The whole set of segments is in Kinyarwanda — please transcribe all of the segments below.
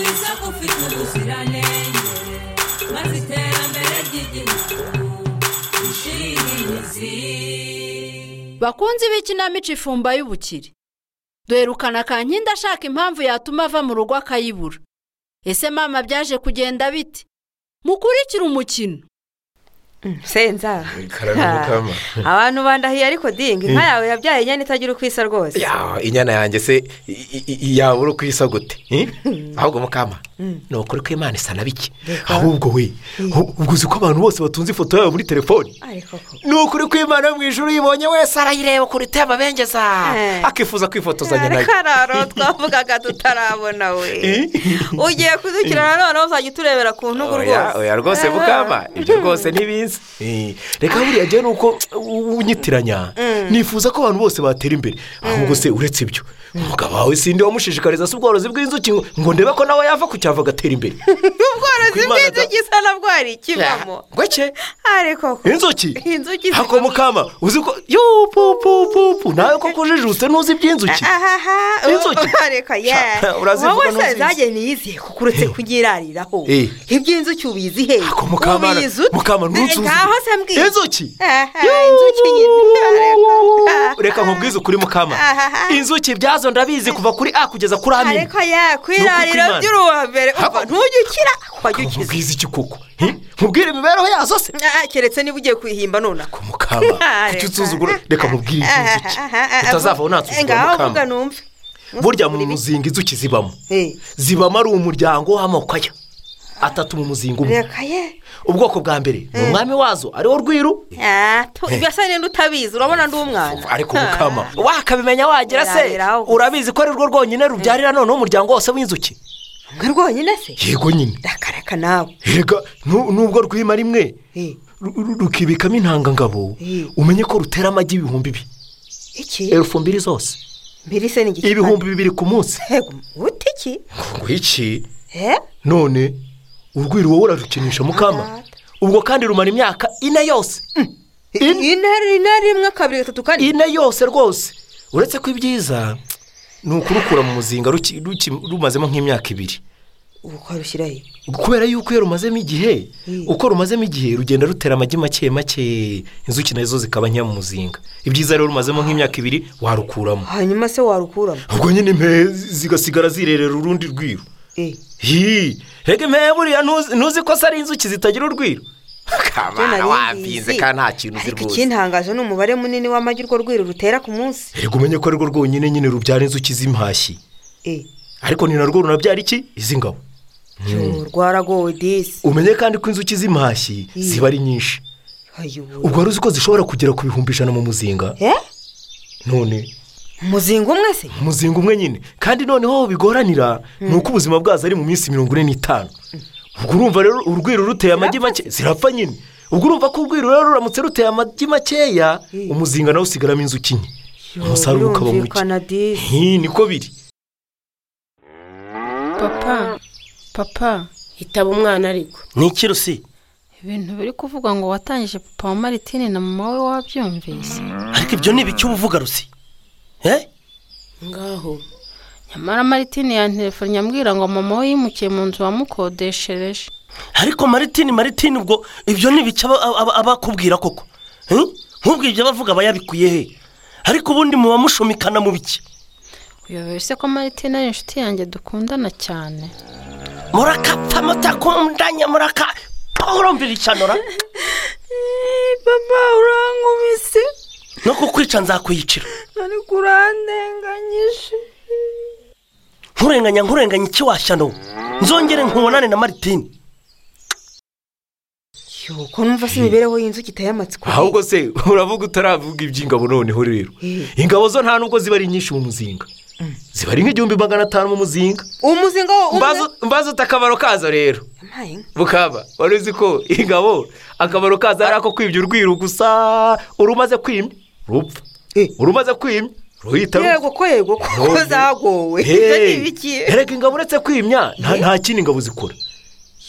zifite ubuziranenge maze iterambere ry'igihugu rishinge imizi bakunzi b'ikinamico ifumba y'ubukire duherukana kankindi ashaka impamvu yatuma ava mu rugo akayibura ese mama byaje kugenda bite mukurikire umukino senza karagana kama abantu bandahiye ariko dingi inka yawe yabyaye inyana itagira uko isa rwose yaaa inyana yanjye se i- i- i- yabura uko isa gute eh? ahubwo mukama ni ukuri ko imana isa na bike ahubwo we ubwo uzi ko abantu bose batunze ifoto yawe muri telefoni ariko ko ni ukuri ko imana yo mu ijoro uyibonye wese arayireba ukuntu iteye amabengeza Eh. akifuza kwifotozanya nayo ariko araro twavugaga tutarabona we Eh? ugiye kudukira nanone uzajya uturebera ku ntugu oya rwose oya rwose mukama ibyo rwose ntibizi Eh, reka buriya njyewe ni uko unyitiranya nifuza ko abantu bose batera imbere ahubwo se uretse ibyo umugabo wawe sindi wamushishikariza se ubworozi bw'inzuki ngo- ngo ndebe ko nawe yava ku cyava agatera imbere ubworozi Kuko Imana bw'inzuki isa nabwo hari ikibamo gake ariko ko inzuki Inzuki hako zivamo- mukama uzi ko yo pu pu pu pu nawe koko ujijutse ntuzi iby'inzuki ahaha Inzuki. ariko ye Sha, urazivuga wowe se n'uzizi. zajye niyizihe kuko uretse kunyirariraho Eh. iby'inzuki ubizi he Ako mukama ubizi ute? mukama ntuzi ngaho se mbwira inzuki Aha, Yoo, inzuki nyine reka nkubwize ukuri mukama Ahaha. inzuki byazo ndabizi kuva kuri a kugeza kuri amini ariko ye kwirarira Imana- by'uruhambere Hako- umva ntujye ukira wajya ukiza nkubwize iki koko Eh? nkubwire imibereho yazo se Ah, keretse niba ugiye kwihimba nonaha ku mukama kuki usuzugura reka nkubwire iby'inzuki utazavaho ntansuzugura ngaho vuga mukama numve burya mu muzinga inzuki zibamo Eh, zibamo ari umuryango w'amoko aya atatu mu muzinga umwe reka ye ubwoko bwa mbere ni umwami wazo ariwo rwiru Ah, tu- birasa n'indi utabizi urabona ndi umwana ariko mukama wakabimenya wagira se Urarira aho. urabizi ko ari rwo rwonyine rubyarira noneho umuryango wose w'inzuki mwe rwonyine se yego nyine rakaraka nawe rega nu- nubwo rwima rimwe Eh, ru- ru- rukibikamo intangangabo Eh. umenye ko rutera amagi ibihumbi ibi iki elfu mbiri zose mbiri se ni igiti ibihumbi bibiri ku munsi Ego, uti iki ngo iki Eh? none urwiri wowe urarukinisha mukama ubwo kandi rumara imyaka ine yose ine ine ine rimwe kabiri gatatu kane ine yose rwose uretse ko ibyiza ni ukurukura mu muzinga ruki- ruki- rumazemo nk'imyaka ibiri ukarushyira he kubera yuko iyo rumazemo igihe Mm. uko rumazemo igihe rugenda rutera amagi make make inzuki nazo zikaba nkeya mu muzinga ibyiza rero rumazemo nk'imyaka ibiri warukuramo hanyuma se warukuramo ubwo nyine impehe zigasigara zirerera urundi rwiru Eh, Hi, reka impehe buriya ntuzi ntuzi ko se ari inzuki zitagira urwiro byo nari kamara mbizi. ariko ikintangaje ni umubare munini w'amagi urwo rwiri rutera ku munsi reka umenye ko arirwo rwonyine nyine rubyara inzuki z'impashyi Eh, ariko ni narwo runabyara iki iz'ingabo yo, rwaragowe disi umenye kandi ko inzuki z'impashyi ziba ari nyinshi Ayobora. ubwo wari uzi ko zishobora kugera ku bihumbi ijana mu muzinga Eh? none umuzinga umwe se umuzinga umwe nyine kandi noneho bigoranira ni uko ubuzima bwazo ari mu minsi mirongo ine n'itanu ubwo urumva rero urwiro ruteye amagi make zirapfa nyine ubwo urumva ko urwiro rero ruramutse ruteye amagi makeya umuzinga nawe usigaramo inzuki nke umusaruro ukaba muke birumvikana disi Hi, niko biri papa papa hitaba umwana ariko ni iki rusi ibintu biri kuvugwa ngo watangije papa wa maritine na mama we wabyumvise ariko ibyo ni ibiki uba uvuga rusi Eh? ngaho nyamara maritine yanterefonnye ambwira ngo mama we yimukiye mu nzu wamukodeshereje ariko maritini maritini ubwo ibyo ni ibiki aba- aba- aba- abakubwira koko Eh? nk'ubwo ibyo abavuga aba yabikuye he ariko ubundi muba mushumikana mu biki uyobewe se ko maritine ari inshuti yanjye dukundana cyane murakapfa mutakundanye muraka urumvira icyanura papa urankubise no kukwica nzakuyicira ariko urandenganyije nkurenganya nkurenganya iki washyano nzongere nkubonane na maritini yuko numva se imibereho y'inzuki iteye amatsiko ahubwo se uravuga utaravuga iby'ingabo noneho rero ingabo zo nta nubwo ziba ari nyinshi mu muzinga ziba ari nk'igihumbi magana atanu mu muzinga umuzinga wo umwe Mbazo- mbazo uta akamaro kazo rero Yampaye inka. bukaba wari uzi ko ingabo akamaro kazo ari ako kwibya urwiru gusa urumaze kwimya rupfa Eh. urumaze kwimya ruhita rupfa yego ko yego kuko None. zagowe ibyo ni Hey, ibiki erega ingabo uretse kwimya nta nta kindi ingabo zikora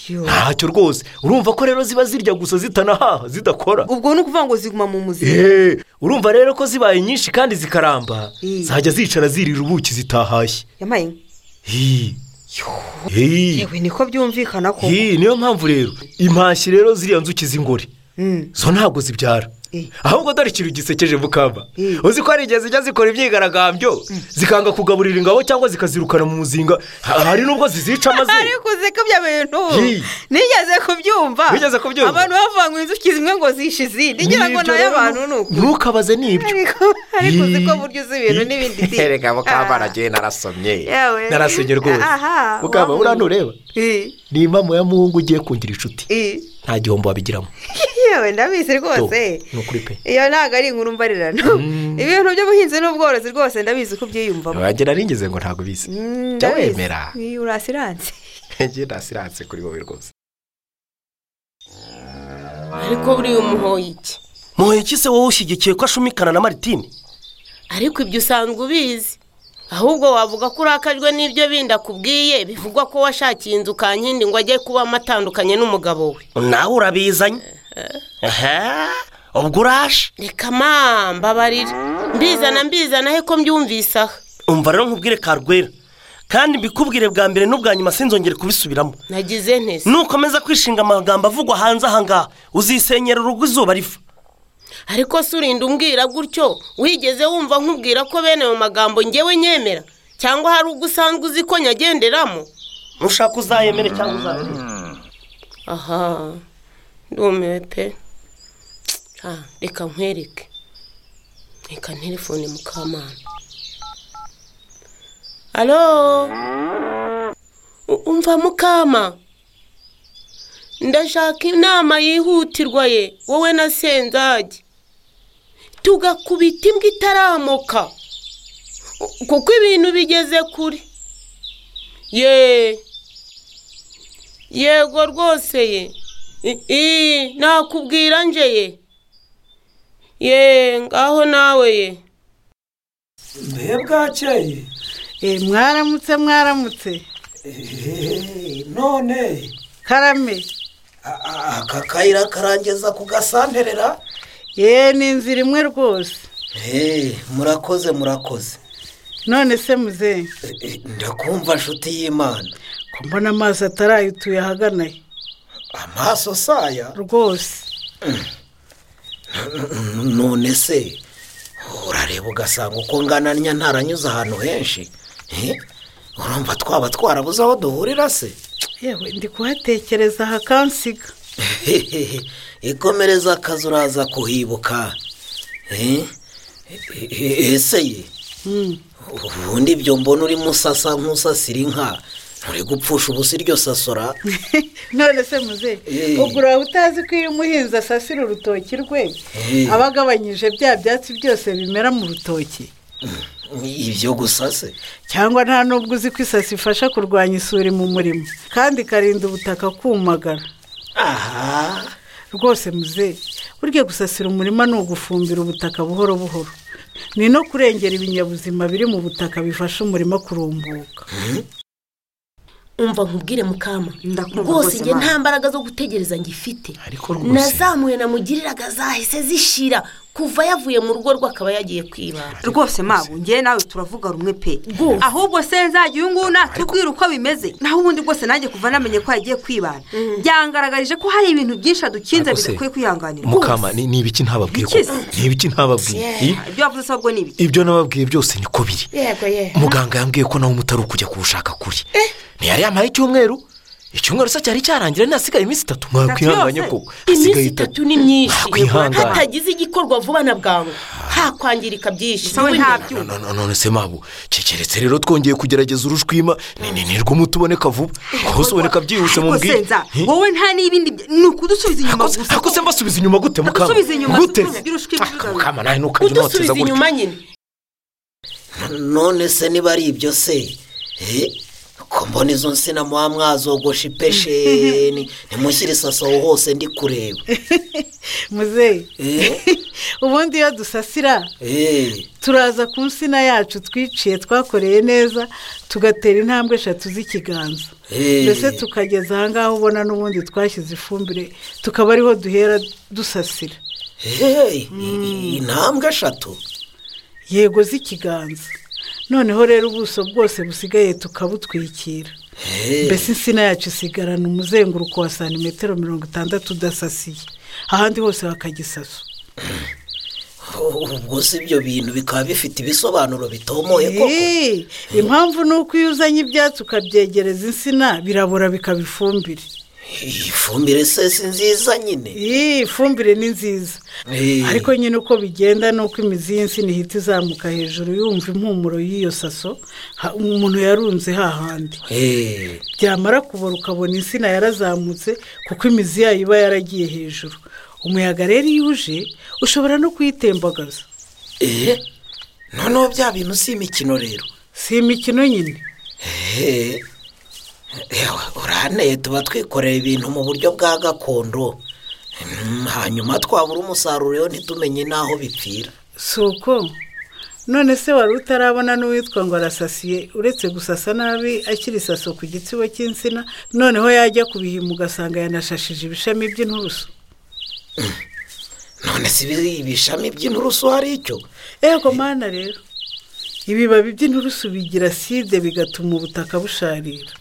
Yo. ntacyo rwose urumva ko rero ziba zirya gusa zitanahaha zidakora ubwo ni ukuvuga ngo ziguma mu muzinga Eh, urumva rero ko zibaye nyinshi kandi zikaramba Eh. zajya zicara zirira ubuki zitahashye yampaye inka. Hi, Hey. yewe niko byumvikana ko Hey, niyo mpamvu rero impashyi rero ziriya nzuki z'ingore Mm. zo ntabwo zibyara Eh. ahubwo dore ikintu gisekeje mukamba Eh. uzi ko hari igihe zijya zikora imyigaragambyo zikanga kugaburira ingabo cyangwa zikazirukana mu muzinga Ha- hari n'ubwo zizica maze ariko uzi ko ibyo bintu Hi. nigeze kubyumva Wigeze kubyumva? abantu bavanga inzuki zimwe ngo zishe izindi ngira ngo Nibyo nayo rero, abantu ni uko ntukabaze n'ibyo ariko ariko uzi ko Hi. burya uzi ibintu Hi. n'ibindi Erega mukamba Ah. naragiye narasomye Yewe. narasomye rwose Aha, mukamba wabonye. buriya ntureba Hi. ni impamo ya muhungu ugiye kungira inshuti Hi. nta gihombo wabigiramo yewe ndabizi rwose ni ukuri pe iyo ntabwo ari inkuru mbarirano ibintu by'ubuhinzi n'ubworozi rwose ndabizi ko ubyiyumvamo wagira ningeze ngo ntabwo bizi Mm, jya ndabizi. wemera Hi, urasiranse njye ndasiranse kuri wowe rwose ariko buriya umuhoye iki muhuye ki se wowe ushyigikiye ko ashumikana na maritine ariko ibyo usanzwe ubizi ahubwo wavuga ko urakajwe n'ibyo bindi akubwiye bivugwa ko washakiye inzu kankindi ngo ajye kubamo atandukanye n'umugabo we nawe urabizanye aha ubwo uraje reka ma mbabarira mbizana mbizana he ko mbyumvise aha umva rero nkubwire karwera kandi mbikubwire bwa mbere n'ubwa nyuma sinzongere kubisubiramo nagize ntese nukomeza kwishinga amagambo avugwa hanze aha ngaha uzisenyera urugo izuba riva ariko se urinda umbwira gutyo wigeze wumva nkubwira ko bene mu magambo ngewe nyemera cyangwa hari ubwo usanzwe uzi ko nyagenderamo nushaka uzayemere cyangwa uzayemere aha ndumiwe pe Ah, reka nkwereke reka nterefone mukamana alo U- umva mukama ndashaka inama yihutirwa ye wowe na senzage tugakubita imbwa itaramuka U- kuko ibintu bigeze kure yeee yego rwose ye I- ii nakubwira nje ye ye ngaho nawe ye bwakeye Eh, mwaramutse mwaramutse none karame a- a- aka kayira karangeza ku gasanterera ye ni inzira imwe rwose Eh, murakoze murakoze none se muzehe Eh, eh, ndakumva nshuti y'imana ko mbona amaso atarayituye ahagana he amaso saya rwose none se urareba ugasanga uko ngananya ntaranyuze ahantu henshi Eh, urumva twaba twarabuze aho duhurira se yewe ndi kuhatekereza hakansiga ikomereza akazi uraza kuhibuka Eh, eh, eh, ese ye Mm. ubundi ibyo mbona urimo usasa nk'usasira inka nturi gupfusha ubusa iryo sasora none se muzehe Eh. ubwo uraba utazi ko iyo umuhinzi asasira urutoki rwe Eh. aba agabanyije bya byatsi byose bimera mu rutoki ibyo gusa se cyangwa nta n'ubwo uzi ko isasi ifasha kurwanya isuri mu murimo kandi ikarinda ubutaka kumagara aha rwose muzehe burya gusasira umurima ni ugufumbira ubutaka buhoro buhoro ni no kurengera ibinyabuzima biri mu butaka bifasha umurima kurumbuka umva nkubwire mukama Ndakumva rwose rwose njye Imana. nta mbaraga zo gutegereza ngifite ariko rwose nazamuye namugiriraga zahise zishira kuva yavuye mu rugo rwe akaba yagiye kwibana rwose mabu ngewe nawe turavuga rumwe pe Rwose. ahubwo se nzajya uyu nguyu natubwira uko bimeze naho ubundi bwose nanjye kuva namenye ko yagiye kwibana byangaragarije ko hari ibintu byinshi adukinze Ariko se, bidakwiye kwihanganira mukama ni ni ibiki ntababwiye ko Iki se? ni ibiki ntababwiye I- ibyo wavuze se ahubwo ni ibiki ibyo nababwiye byose niko biri yego yego muganga yambwiye ko nawe umutari ukujya kuwushaka kuri ntiyari yamara icyumweru icyumweru se cyari cyarangira ntihasigaye iminsi itatu mwakwihanganye yose? koko iminsi itatu ni myinshi mwakwihanganye hatagize igikorwa vuba na bwangu hakwangirika byinshi sawe Wowe nta nta- byuma No, no, no, none se mabu kikeretse rero twongeye kugerageza urushwima ni ni nirwo umuti uboneka vuba kuko uboneka byihuse mu ariko mbwire senza Hi? wowe nta n'ibindi bya- ni ukudusubiza inyuma Hakoze- gusa hakoze mbasubiza inyuma gute mukama Hadusubiza inyuma, gute si kugira ushwime Ah, ibibazo. mukama nawe ntukajye unoteza udusubiza gutya inyuma nyine none se niba ari ibyo se Eh, ko mbona izo nsina muba mwazogosha ipeshe ni- nimushyire isaso aho hose ndi kureba muzehe Eh, ubundi iyo dusasira eh, turaza ku nsina yacu twiciye twakoreye neza tugatera intambwe eshatu z'ikiganza Eh. mbese tukageza ahangaha ubona n'ubundi twashyize ifumbire tukaba ariho duhera dusasira eh, intambwe eshatu yego z'ikiganza noneho rero ubuso bwose busigaye tukabutwikira mbese insina yacu isigarana umuzenguruko wa santimetero mirongo itandatu udasasiye ahandi hose hakagisaso ubwo si ibyo bintu bikaba bifite ibisobanuro bitomoye koko Eee, impamvu ni uko iyo uzanye ibyatsi ukabyegereza insina birabora bikaba ifumbire iyi fumbire se si nziza nyine Eee, ifumbire ni nziza Eh, ariko nyine uko bigenda ni uko imizi y'insina ihita izamuka hejuru yumva impumuro y'iyo saso ha- umuntu yarunze hahandi eh, byamara kubora ukabona insina yarazamutse kuko imizi yayo iba yaragiye hejuru umuyaga rero iyo uje ushobora no kuyitembagaza eh, noneho bya bintu si imikino rero si imikino nyine Eh, ewe, uranteye tuba twikoreye ibintu mu buryo bwa gakondo Mm, hanyuma twabura umusaruro rero ntitumenye n'aho bipfira si uko none se wari utarabona n'uwitwa ngo arasasiye uretse gusasa nabi akiri saso ku gitsibo cy'insina noneho yajya kubihima ugasanga yanashashije ibishami by'inturusu none si ibi- ibishami by'inturusu hari icyo ego mana rero ibibabi by'inturusu bigira side bigatuma ubutaka busharira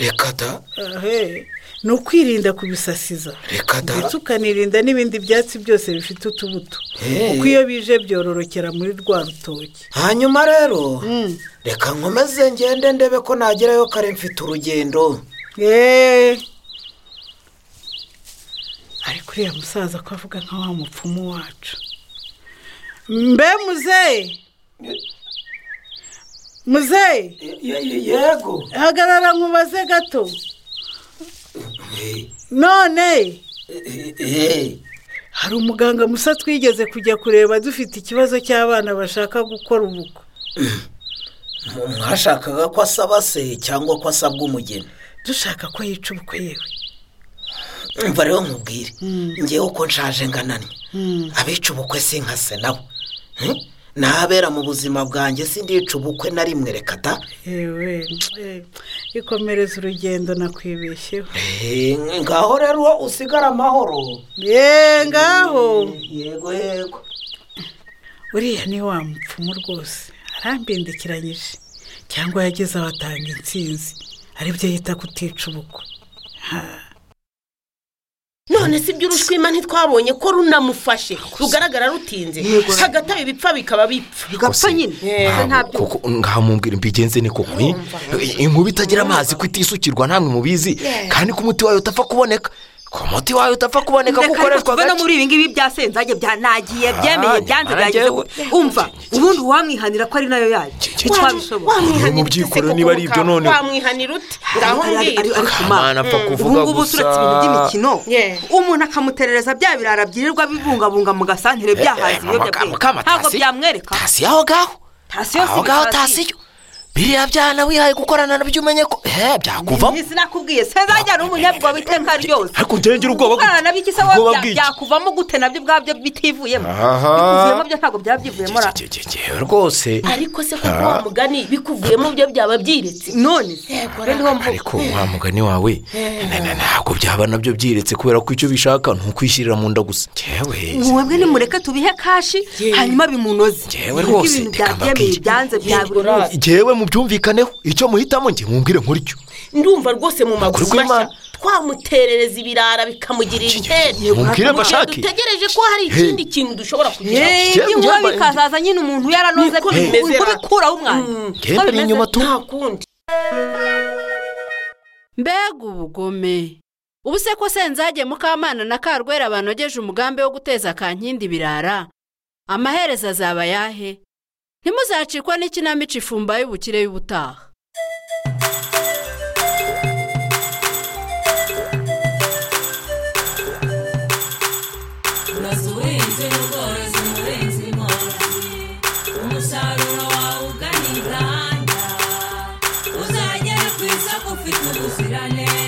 reka da Ahe, ni ukwirinda kubisasiza Reka da. ndetse ukanirinda n'ibindi byatsi byose bifite utubuto Eh. kuko iyo bije byororokera muri rwa rutoki hanyuma rero Mm. reka nkomeze ngende ndebe ko nagerayo kare mfite urugendo Eee. ariko uriya musaza ko avuga nka wa mupfumu wacu mbe muzeyi muzeyi yego hagarara nkubaze gato none hari umuganga musa twigeze kujya kureba dufite ikibazo cy'abana bashaka gukora ubukwe mwashakaga ko asaba se cyangwa ko asabwa umugeni dushaka ko yica ubukwe yewe umva rero nkubwire ngewe uko nshaje ngananye abica ubukwe si nka se nabo Hmm? n'abera mu buzima bwanjye sindica ubukwe na rimwe reka da yewe eh, ikomereza urugendo nakwibeshyeho Eh, ngaho rero usigara amahoro yeee ngaho yego yego uriya ni wa mupfumu rwose arambindikiranyije cyangwa yageze aho atanga intsinzi aribyo yita kutica ubukwe none si ibyo urushwima ntitwabonye ko runamufashe rugaragara rutinze hagati aho ibipfa bikaba bipfa bigapfa nyine Eh. ntabyo koko nkamubwira mbigenze ni koko eh? inkuba itagira amazi ko itisukirwa namwe mubizi kandi ko umuti wayo utapfa kuboneka ko umuti wayo utapfa kuboneka ko reka reka ukoreshwa tuve no gake muri ibi ngibi bya senzage bya nagiye byemeye Ah, byanze nyamara byagize njyewe- ku- umva ubundi uwamwihanira ko ari nayo yayo twabishobora Mu wamwihanira byikoro ute se niba koko ari ibyo ka- none. wamwihanira ute ngaho Ari- ari- ari- mbwira ari ku maso. kamana apfa ubu kuvuga ngubu gusa uturetse ibintu by'imikino Yeah. umuntu akamuterereza bya birara byirirwa bibungabunga mu gasantere byahaza ibiyobyabwenge ntabwo byamwereka tasi aho ngaho Tasiyo si aho ngaho tasiyo. tasiyo biriya byana wihaye gukorana nabyo umenye ko eh byakuvamo ntisi nakubwiye sezajya ari umunyabwoba iteka ryose ariko ntengera ubwoba bwe- gukorana nabyo iki se ubwoba bya- bw'iki? byakuvamo gute nabyo ubwabyo bitivuyemo Aha. bikuvuyemo byo ntabwo byabyivuyemo ra- Ge- ge- ge- ge- rwose ariko se kuko wa mugani bikuvuyemo byo byaba byiretse none se rero niho mvuga. ariko wa mugani wawe na- na- ntabwo byaba nabyo byiretse kubera ko icyo bishaka ni ukwishirira mu nda gusa ngewe mwebwe nimureke tubihe kashi hanyuma bimunoze Nibwo Yewe rwose, ibintu reka byabyemeye mbabwire. byanze bya buri munsi ngewe mubyumvikaneho icyo muhitamo njye mumbwire nkuricyo ndumva rwose mu maguru Ukuri kw'Imana. mashya twamuterereza ibirara bikamugirira inkeri mubwire Mu gihe bashake dutegereje ko hari ikindi kintu dushobora kugira Yeee, Yewe, inkuba njye- bikazaza nyine umuntu yaranoze Niko ku- bimeze ra. kubikuraho umwanda Ngewe mbere inyuma tu nta kundi mbega ubugome ubu se ko senzage mukamana na karwera banogeje umugambi wo guteza kankindi ibirara amaherezo azaba ayahe ntimuzacikwa n'ikinamico ifumba y'ubukire y'ubutaha uraza ubuhinzi n'ubworozi umuhinzi mworozi umusaruro wawe uganira ahandi uzagera ku isoko ufite ubuziranenge